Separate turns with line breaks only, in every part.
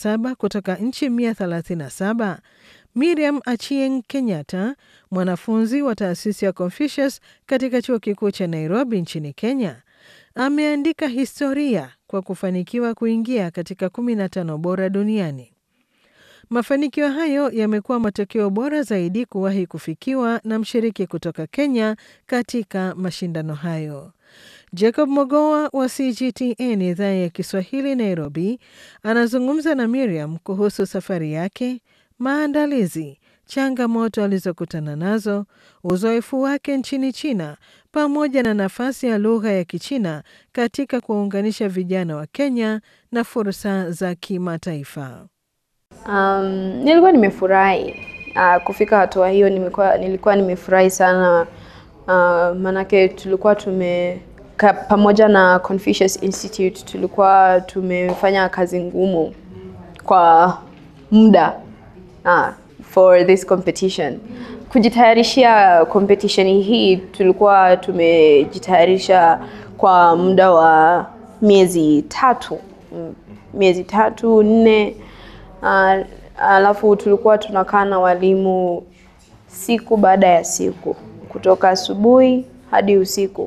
17 kutoka nchi 137, Miriam Achieng Kenyatta, mwanafunzi wa taasisi ya Confucius katika chuo kikuu cha Nairobi nchini Kenya, ameandika historia kwa kufanikiwa kuingia katika 15 bora duniani. Mafanikio hayo yamekuwa matokeo bora zaidi kuwahi kufikiwa na mshiriki kutoka Kenya katika mashindano hayo. Jacob Mogoa wa CGTN idhaa ya Kiswahili Nairobi anazungumza na Miriam kuhusu safari yake, maandalizi, changamoto alizokutana nazo, uzoefu wake nchini China pamoja na nafasi ya lugha ya Kichina katika kuwaunganisha vijana wa Kenya na fursa za kimataifa.
Um, nilikuwa nimefurahi uh, kufika hatua hiyo. Nimekuwa, nilikuwa nimefurahi sana uh, maanake tulikuwa tume ka, pamoja na Confucius Institute tulikuwa tumefanya kazi ngumu kwa muda uh, for this competition. Kujitayarishia competition hii tulikuwa tumejitayarisha kwa muda wa miezi tatu miezi tatu nne. Uh, alafu tulikuwa tunakaa na walimu siku baada ya siku kutoka asubuhi hadi usiku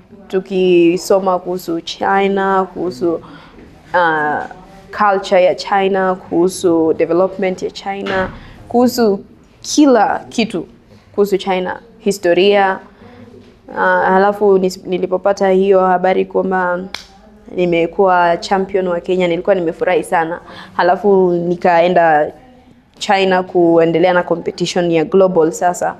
tukisoma kuhusu China, kuhusu uh, culture ya China, kuhusu development ya China, kuhusu kila kitu kuhusu China, historia. Uh, halafu nilipopata hiyo habari kwamba nimekuwa champion wa Kenya, nilikuwa nimefurahi sana. Halafu nikaenda China kuendelea na competition ya global sasa,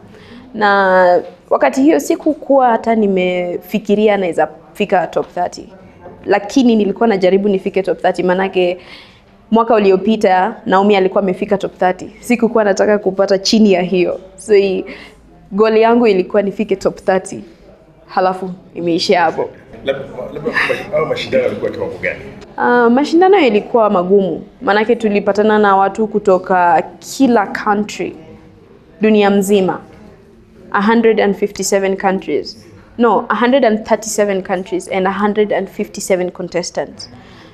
na wakati hiyo sikukuwa hata nimefikiria naweza fika top 30, lakini nilikuwa najaribu nifike top 30, manake mwaka uliopita Naomi alikuwa amefika top 30. Sikukuwa nataka kupata chini ya hiyo, so goli yangu ilikuwa nifike top 30, halafu imeishia hapo.
Mashindano yalikuwa kiwango gani?
Uh, mashindano yalikuwa magumu, maanake tulipatana na watu kutoka kila country dunia mzima 157 countries no 137 countries and 157 contestants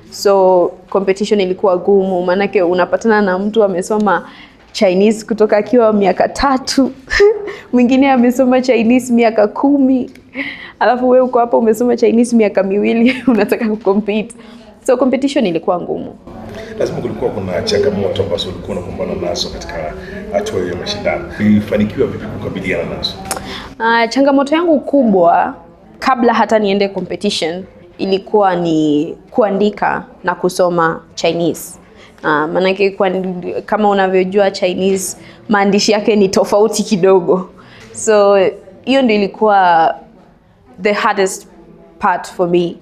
so competition ilikuwa gumu maanake unapatana na mtu amesoma Chinese kutoka akiwa miaka tatu mwingine amesoma Chinese miaka kumi alafu wewe uko hapa umesoma Chinese miaka miwili unataka kucompete so competition ilikuwa ngumu
Lazima kulikuwa kuna changamoto ambazo ulikuwa unakumbana nazo katika hatua ya mashindano. Ulifanikiwa vipi kukabiliana nazo?
Uh, changamoto yangu kubwa kabla hata niende competition ilikuwa ni kuandika na kusoma Chinese. Uh, maanake kwa, kama unavyojua Chinese maandishi yake ni tofauti kidogo, so hiyo ndio ilikuwa the hardest part for me,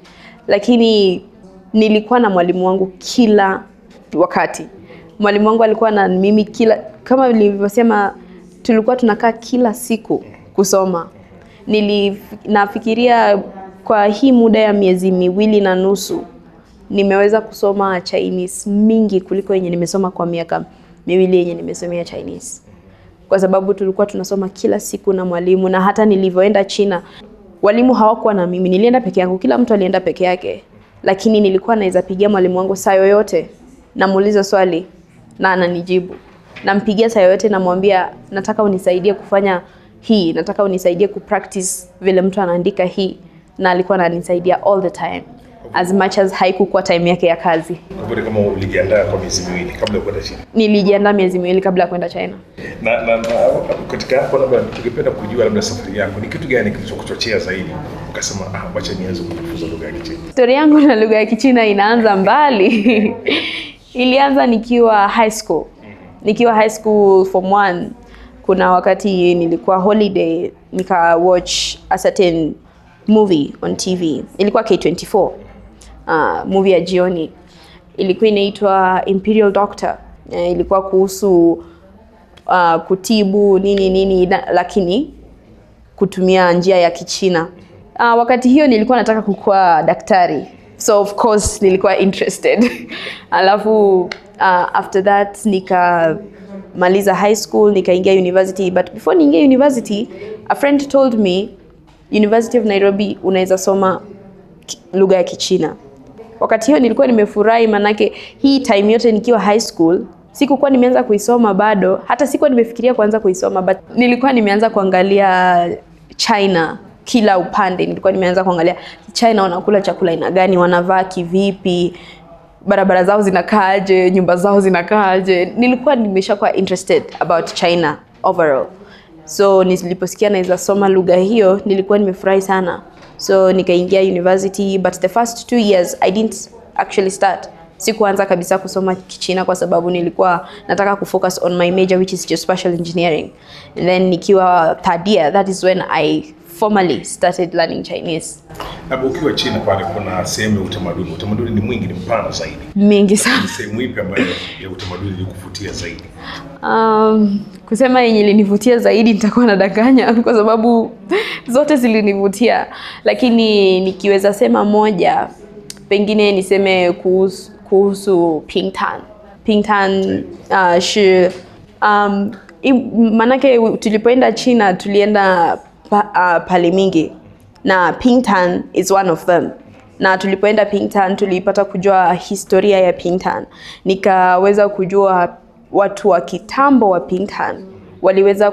lakini nilikuwa na mwalimu wangu kila wakati. Mwalimu wangu alikuwa na mimi kila, kama nilivyosema, tulikuwa tunakaa kila siku kusoma. Nili, nafikiria kwa hii muda ya miezi miwili na nusu nimeweza kusoma Chinese mingi kuliko yenye nimesoma kwa miaka miwili yenye nimesomea Chinese, kwa sababu tulikuwa tunasoma kila siku na mwalimu. Na hata nilivyoenda China, walimu hawakuwa na mimi, nilienda peke yangu, kila mtu alienda peke yake, lakini nilikuwa naweza pigia mwalimu wangu saa yoyote, namuuliza swali na ananijibu. Nampigia saa yoyote, namwambia nataka unisaidie kufanya hii, nataka unisaidie kupractice vile mtu anaandika hii, na alikuwa ananisaidia all the time as much as haikukuwa time yake ya kazi.
Kwa hivyo kama ulijiandaa kwa miezi miwili kabla ya kwenda China.
Nilijiandaa miezi miwili kabla ya kwenda China.
Na, na, na katika hapo labda tungependa kujua labda safari yako ni kitu gani kilichokuchochea zaidi ukasema ah, wacha nianze kujifunza lugha ya Kichina?
Historia yangu na lugha ya Kichina inaanza mbali. Ilianza nikiwa high school. Nikiwa high school form one, kuna wakati nilikuwa holiday nika watch a certain movie on TV. Ilikuwa K24. Uh, movie ya jioni ilikuwa inaitwa Imperial Doctor. Uh, ilikuwa kuhusu uh, kutibu nini nini na, lakini kutumia njia ya Kichina. Uh, wakati hiyo nilikuwa nataka kukuwa daktari, so of course nilikuwa interested alafu uh, after that nikamaliza high school nikaingia university, but before niingia university a friend told me University of Nairobi unaweza soma lugha ya Kichina. wakati hiyo nilikuwa nimefurahi, manake hii time yote nikiwa high school sikukuwa nimeanza kuisoma bado, hata sikuwa nimefikiria kuanza kuisoma, but nilikuwa nimeanza kuangalia China kila upande. Nilikuwa nimeanza kuangalia China wanakula chakula aina gani, wanavaa kivipi, barabara zao zinakaaje, nyumba zao zinakaaje. Nilikuwa nimeshakuwa interested about China overall. So niliposikia naweza soma lugha hiyo nilikuwa nimefurahi sana. So nikaingia university but the first two years I didn't actually start. Sikuanza kabisa kusoma Kichina kwa sababu nilikuwa nataka kufocus on my major which is geospatial engineering. And then nikiwa third year that is when I formally started learning Chinese.
Labda ukiwa China pale, kuna sehemu ya utamaduni. Utamaduni ni mwingi, ni mpana zaidi.
Mingi sana.
Ni sehemu ipi ambayo ya utamaduni ilikuvutia zaidi?
Um, kusema yenye ilinivutia zaidi nitakuwa nadanganya kwa sababu zote zilinivutia, lakini nikiweza sema moja, pengine niseme kuhusu, kuhusu Pingtan. Pingtan uh, shi, um, i- manake tulipoenda China tulienda pa, uh, pale mingi na Pingtan is one of them na tulipoenda Pingtan tulipata kujua historia ya Pingtan, nikaweza kujua watu wa kitambo wa Pingtan waliweza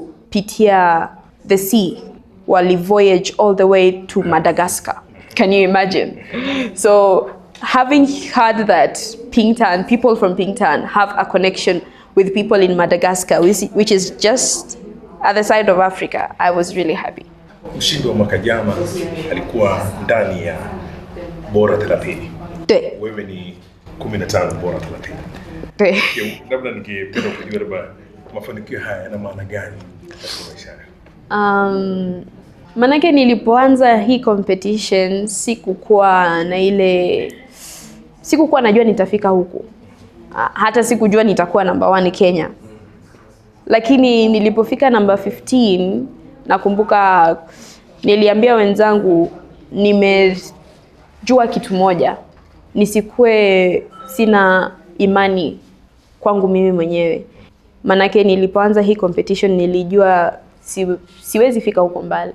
kupitia the sea, wali voyage all the way to Madagascar. Can you imagine? So having heard that Pingtan, people from Pingtan have a connection with people in Madagascar, which which is just at the side of Africa, I was really happy.
Mshindi wa mwaka jana alikuwa ndani ya bora 30.
对
Wewe ni 15 bora 30.
对。
Je, Labda ningependa kujua labda mafanikio haya yana maana gani katika maisha yako?
Um, manake nilipoanza hii competition sikukuwa na ile sikukuwa najua nitafika huku. Ah, Hata sikujua nitakuwa namba one Kenya. Lakini nilipofika namba 15 nakumbuka niliambia wenzangu nimejua kitu moja. Nisikue sina imani kwangu mimi mwenyewe. Manake nilipoanza hii competition nilijua si, siwezi fika huko mbali.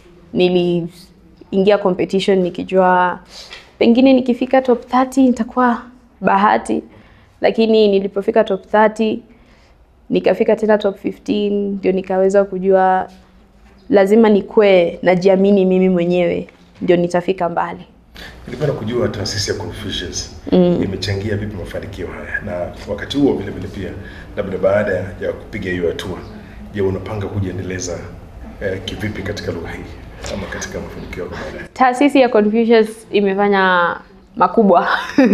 Niliingia competition nikijua pengine nikifika top 30 nitakuwa bahati, lakini nilipofika top 30 nikafika tena top 15 ndio nikaweza kujua lazima nikue najiamini mimi mwenyewe ndio nitafika mbali.
Nilipenda kujua taasisi ya Confucius imechangia vipi mafanikio haya, na wakati huo vile vile pia, labda baada ya kupiga hiyo hatua, je, unapanga kujiendeleza eh, kivipi katika lugha hii ama katika mafanikio yako baadaye?
Taasisi ya Confucius imefanya makubwa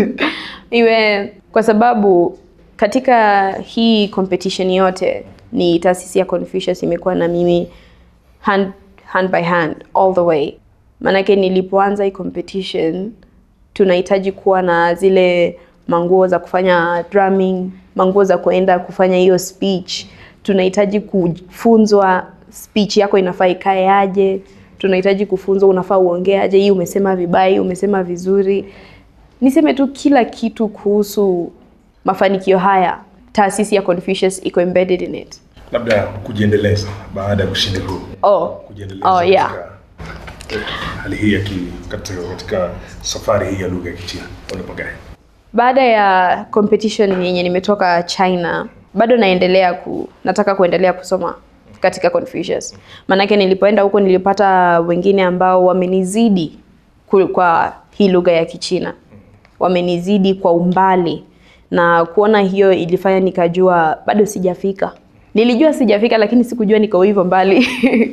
iwe kwa sababu katika hii competition yote ni taasisi ya Confucius imekuwa na mimi hand, hand by hand all the way. Maanake nilipoanza hii competition tunahitaji kuwa na zile manguo za kufanya drumming, manguo za kuenda kufanya hiyo speech. Tunahitaji kufunzwa speech yako inafaa ikae aje, tunahitaji kufunzwa unafaa uongee aje, hii umesema vibaya, hii umesema vizuri. Niseme tu kila kitu kuhusu mafanikio haya, taasisi ya Confucius iko embedded in it.
Labda kujiendeleza baada ya ushindi huu,
Oh,
kujiendeleza
oh yeah.
katika hali hii ya ki, katika, katika safari hii ya lugha ya Kichina unapagaje?
Baada ya competition yenye nimetoka China, bado naendelea ku, nataka kuendelea kusoma katika Confucius. Maanake nilipoenda huko nilipata wengine ambao wamenizidi ku- kwa hii lugha ya Kichina, wamenizidi kwa umbali, na kuona hiyo ilifanya nikajua bado sijafika. Nilijua sijafika, lakini sikujua niko hivyo mbali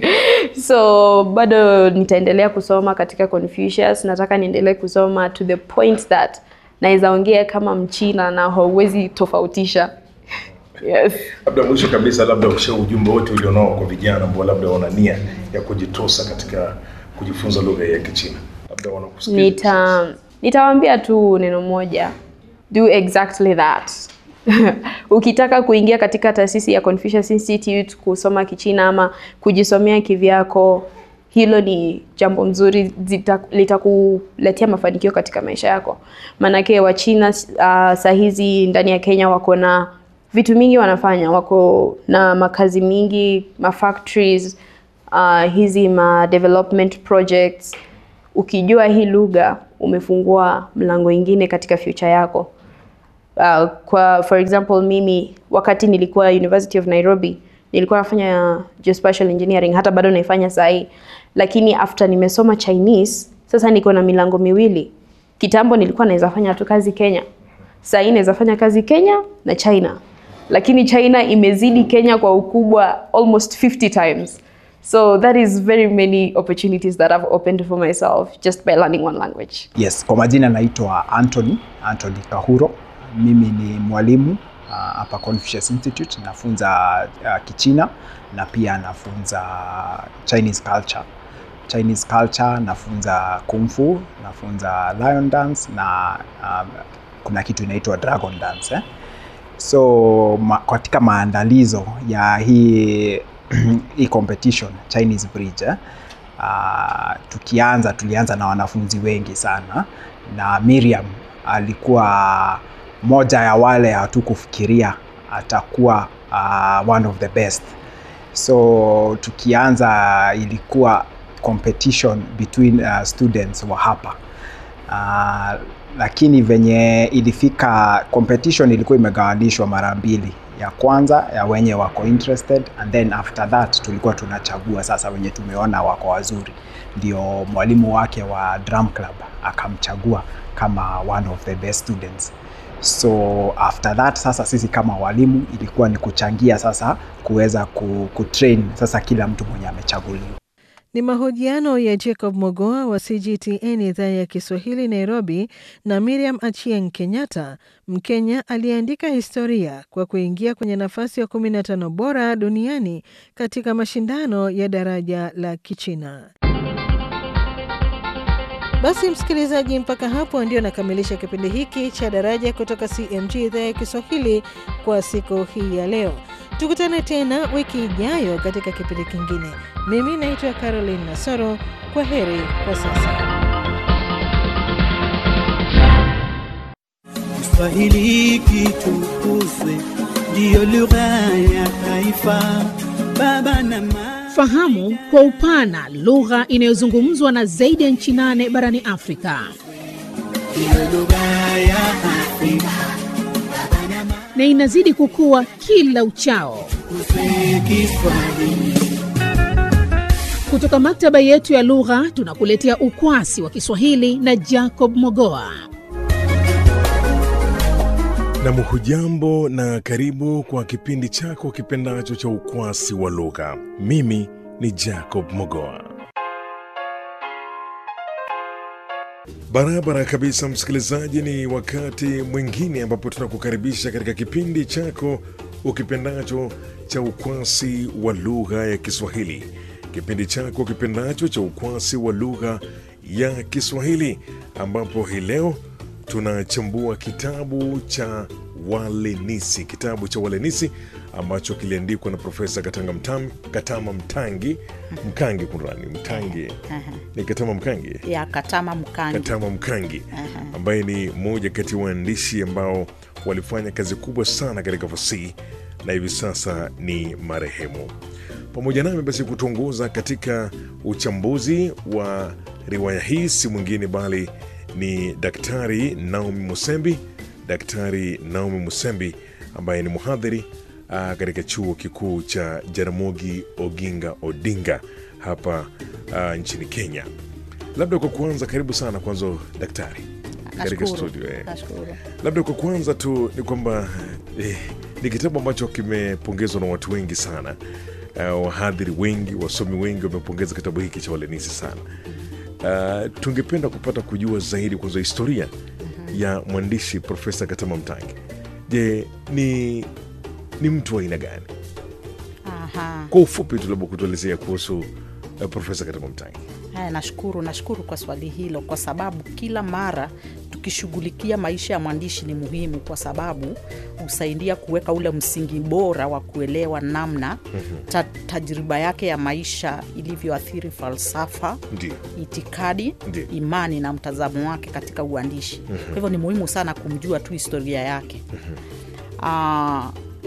so bado nitaendelea kusoma katika Confucius. Nataka niendelee kusoma to the point that naweza ongea kama Mchina na hauwezi tofautisha. Yes.
Labda mwisho kabisa, labda usha ujumbe wote ulionao kwa vijana ambao labda wana nia ya kujitosa katika kujifunza lugha ya Kichina, labda wanakusikiliza
Nita nitawaambia tu neno moja, do exactly that. Ukitaka kuingia katika taasisi ya Confucius Institute kusoma Kichina ama kujisomea kivyako, hilo ni jambo mzuri, zita- litakuletea mafanikio katika maisha yako. Maanake Wachina uh, saa hizi ndani ya Kenya wako na vitu mingi wanafanya, wako na makazi mingi, ma factories, uh, hizi ma development projects ukijua hii lugha umefungua mlango ingine katika future yako. Uh, kwa for example mimi wakati nilikuwa University of Nairobi nilikuwa nafanya geospatial engineering, hata bado naifanya saa hii, lakini after nimesoma Chinese sasa niko na milango miwili. Kitambo nilikuwa naweza fanya tu kazi Kenya, saa hii naweza fanya kazi Kenya na China, lakini China imezidi Kenya kwa ukubwa almost 50 times. So that is very many opportunities that I've opened for myself just by learning one language.
Yes, kwa majina naitwa Anthony, Anthony Kahuro. Mimi ni mwalimu uh, hapa Confucius Institute nafunza uh, Kichina na pia nafunza Chinese culture. Chinese culture nafunza kung fu, nafunza lion dance na um, kuna kitu inaitwa dragon dance eh? So ma, katika maandalizo ya hii hii competition Chinese Bridge eh? Uh, tukianza tulianza na wanafunzi wengi sana na Miriam alikuwa moja ya wale hatukufikiria atakuwa uh, one of the best. So tukianza ilikuwa competition between uh, students wa hapa uh, lakini venye ilifika competition ilikuwa imegawanishwa mara mbili ya kwanza ya wenye wako interested and then after that tulikuwa tunachagua sasa wenye tumeona wako wazuri ndio mwalimu wake wa drum club akamchagua kama one of the best students so after that sasa sisi kama walimu ilikuwa ni kuchangia sasa kuweza ku, kutrain sasa kila mtu mwenye amechaguliwa
Ni mahojiano ya Jacob Mogoa wa CGTN idhaa ya Kiswahili Nairobi na Miriam Achieng Kenyatta, Mkenya aliyeandika historia kwa kuingia kwenye nafasi ya 15 bora duniani katika mashindano ya daraja la Kichina. Basi msikilizaji, mpaka hapo ndio nakamilisha kipindi hiki cha Daraja kutoka CMG idhaa ya Kiswahili kwa siku hii ya leo. Tukutane tena wiki ijayo katika kipindi kingine. Mimi naitwa Caroline Nasoro. Kwa heri kwa sasa.
Kiswahili kitukuzwe, ndiyo lugha ya taifa. Baba na mama
Fahamu kwa upana lugha inayozungumzwa na zaidi ya nchi nane barani Afrika
ndiyo lugha ya Afrika.
na inazidi kukua kila uchao.
Tukuze Kiswahili.
Kutoka maktaba yetu ya lugha tunakuletea ukwasi wa Kiswahili na Jacob Mogoa.
Nam, hujambo na karibu kwa kipindi chako kipendacho cha ukwasi wa lugha. Mimi ni Jacob Mogoa. Barabara kabisa, msikilizaji, ni wakati mwingine ambapo tunakukaribisha katika kipindi chako ukipendacho cha ukwasi wa lugha ya Kiswahili, kipindi chako kipendacho cha ukwasi wa lugha ya Kiswahili, ambapo hii leo tunachambua kitabu cha Walenisi, kitabu cha Walenisi ambacho kiliandikwa na Profesa Katanga Mtam, Katama Mtangi Mkangi, kunrani Mtangi ni Katama Mkangi
ya Katama Mkangi.
Katama Mkangi ambaye ni mmoja kati ya waandishi ambao walifanya kazi kubwa sana katika fasihi na hivi sasa ni marehemu. Pamoja nami basi kutuongoza katika uchambuzi wa riwaya hii si mwingine bali ni Daktari Naomi Musembi, Daktari Naomi Musembi ambaye ni mhadhiri ah, katika chuo kikuu cha Jaramogi Oginga Odinga hapa ah, nchini Kenya. Labda kwa kuanza, karibu sana kwanza daktari katika
Nashukuru,
studio eh.
nashukuru.
Labda kwa kwanza tu ni kwamba eh, ni kitabu ambacho kimepongezwa na watu wengi sana. Uh, wahadhiri wengi, wasomi wengi wamepongeza kitabu hiki cha Walenisi sana. Uh, tungependa kupata kujua zaidi kwanza historia ya mwandishi Profesa Katama Mtangi. Je, ni ni mtu wa aina gani?
Aha.
Kwa ufupi tu labda kutuelezea kuhusu uh, Profesa Katama Mtangi.
Haya, nashukuru, nashukuru kwa swali hilo, kwa sababu kila mara tukishughulikia maisha ya mwandishi ni muhimu, kwa sababu husaidia kuweka ule msingi bora wa kuelewa namna ta, tajriba yake ya maisha ilivyoathiri falsafa
Ndio.
itikadi
Ndiyo.
imani na mtazamo wake katika uandishi kwa hivyo ni muhimu sana kumjua tu historia yake Ah,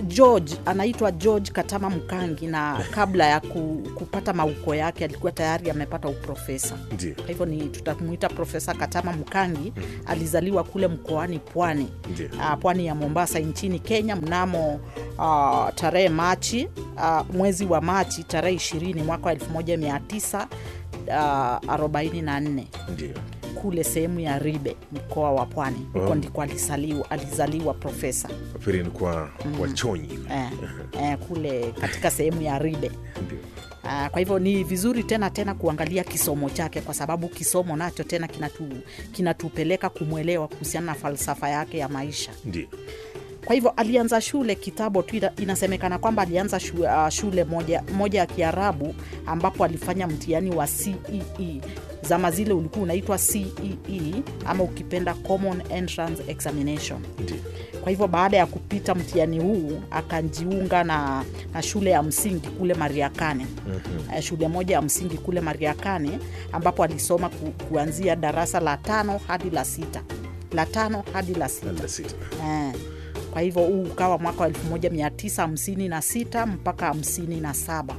George anaitwa George Katama Mkangi, na kabla ya ku, kupata mauko yake alikuwa tayari amepata uprofesa.
Ndio.
Kwa hivyo ni tutamuita Profesa Katama Mkangi. Alizaliwa kule mkoani Pwani,
Ndio.
ah, pwani ya Mombasa nchini Kenya mnamo uh, tarehe Machi uh, mwezi wa Machi tarehe 20 mwaka wa 1944
Ndio.
kule sehemu ya Ribe mkoa wa Pwani. Huko
Oh.
ndiko alizaliwa, alizaliwa profesa
Nafikiri ni kwa wachonyi.
eh, eh, kule katika sehemu ya Ribe.
Ndio.
Ah, kwa hivyo ni vizuri tena tena kuangalia kisomo chake, kwa sababu kisomo nacho tena kinatu, kinatupeleka kumwelewa kuhusiana na falsafa yake ya maisha.
Ndio.
Kwa hivyo alianza shule kitambo tu, ina- inasemekana kwamba alianza shule, uh, shule moja, moja ya Kiarabu ambapo alifanya mtihani wa CEE. Zama zile ulikuwa unaitwa CEE ama ukipenda Common Entrance Examination.
Ndio.
Kwa hivyo baada ya kupita mtihani huu akajiunga na, na shule ya msingi kule Mariakane. mm-hmm. shule moja ya msingi kule Mariakane ambapo alisoma ku, kuanzia darasa la tano hadi la sita la tano hadi la sita
Nanda sita.
Eh, kwa hivyo huu ukawa mwaka wa 1956 mpaka 57.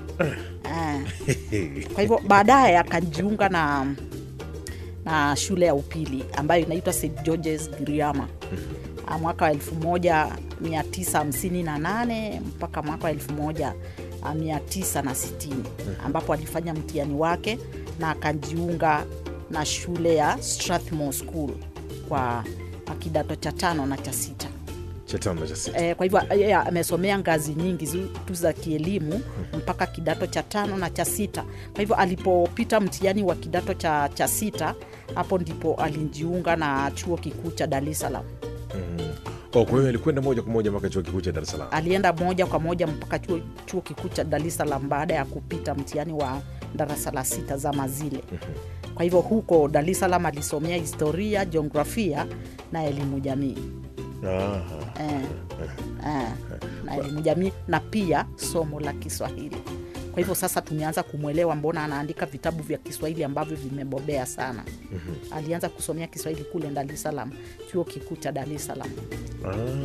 Eh, kwa hivyo baadaye akajiunga na na shule ya upili ambayo inaitwa St George's Giriama Ah, mwaka wa 1958 mpaka mwaka wa 1960 ambapo alifanya mtihani wake na akajiunga na shule ya Strathmore School kwa kidato cha tano na cha sita.
Cha tano na cha sita.
E, kwa hivyo yeye amesomea ngazi nyingi zi- tu za kielimu mpaka kidato cha tano na cha sita. Kwa hivyo alipopita mtihani wa kidato cha, cha sita, hapo ndipo alijiunga na chuo kikuu cha Dar es Salaam.
Oh, kwa hiyo alikwenda moja kwa moja mpaka chuo kikuu cha Dar es Salaam.
Alienda moja kwa moja mpaka chuo, chuo kikuu cha Dar es Salaam baada ya kupita mtihani wa darasa la sita zama zile. Kwa hivyo huko Dar es Salaam alisomea historia, jiografia na elimu jamii.
Aha.
eh, eh, na elimu jamii na pia somo la Kiswahili. Kwa hivyo sasa tumeanza kumwelewa mbona anaandika vitabu vya Kiswahili ambavyo vimebobea sana. Alianza kusomea Kiswahili kule Dar es Salaam, chuo kikuu cha Dar es Salaam.
Ah.